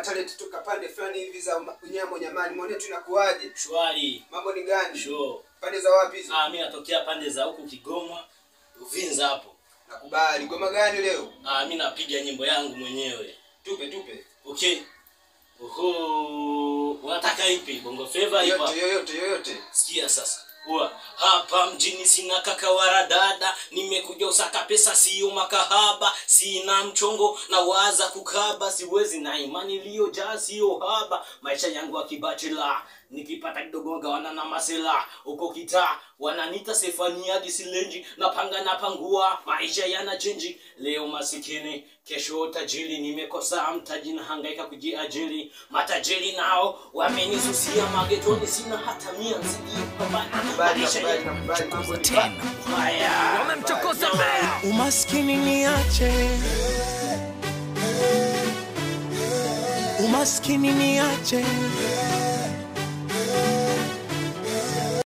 talent toka pande fulani hivi za ma- unyamo nyamani mwone tu inakuaje shwari mambo ni gani sho pande za wapi hizo ah, mi natokea pande za huku kigoma uvinza hapo nakubali goma gani leo ah, mi napiga nyimbo yangu mwenyewe tupe tupe okay Oho, unataka ipi bongo flava hip hop? yoyote yoyote yoyote sikia sasa Ua, hapa mjini sina kaka wala dada nimekuja usaka pesa siyo makahaba sina mchongo na waza kukaba siwezi na imani iliyojaa siyo haba maisha yangu akibachela nikipata kidogo gawana na masela uko kitaa wananita sefaniadi silenji napanga napangua maisha yana chenji leo masikini kesho tajiri nimekosa mtaji na hangaika kujiajiri matajiri nao wamenisusia magetoni sina hata mia msijipambana nakubali maisha nakubali ya nakubali mambo ni haya wamemchokoza mbea umaskini niache umaskini niache